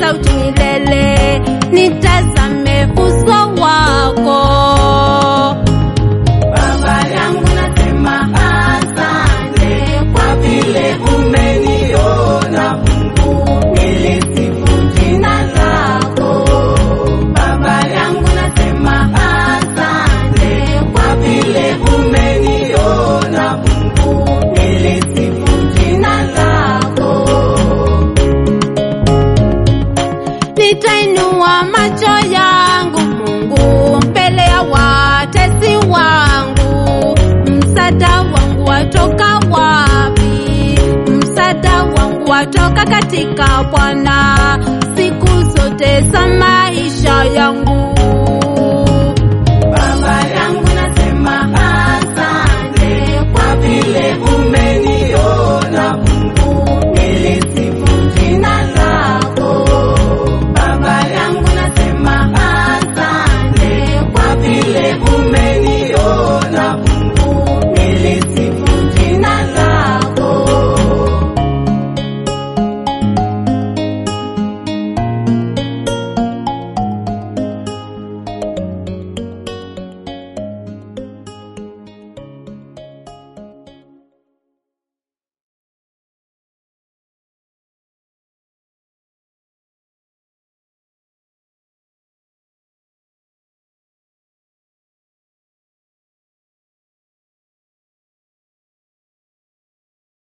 sauti milele, nitazame uso wako. Baba yangu nasema asante kwa vile umeniona Mungu, nilisifu jina lako. Baba yangu nasema asante kwa vile umeniona Mungu, nilisifu jina lako. Nitainua macho yangu Mungu mbele ya watesi wangu, msaada wangu watoka wapi? Msaada wangu watoka katika Bwana siku zote za maisha yangu.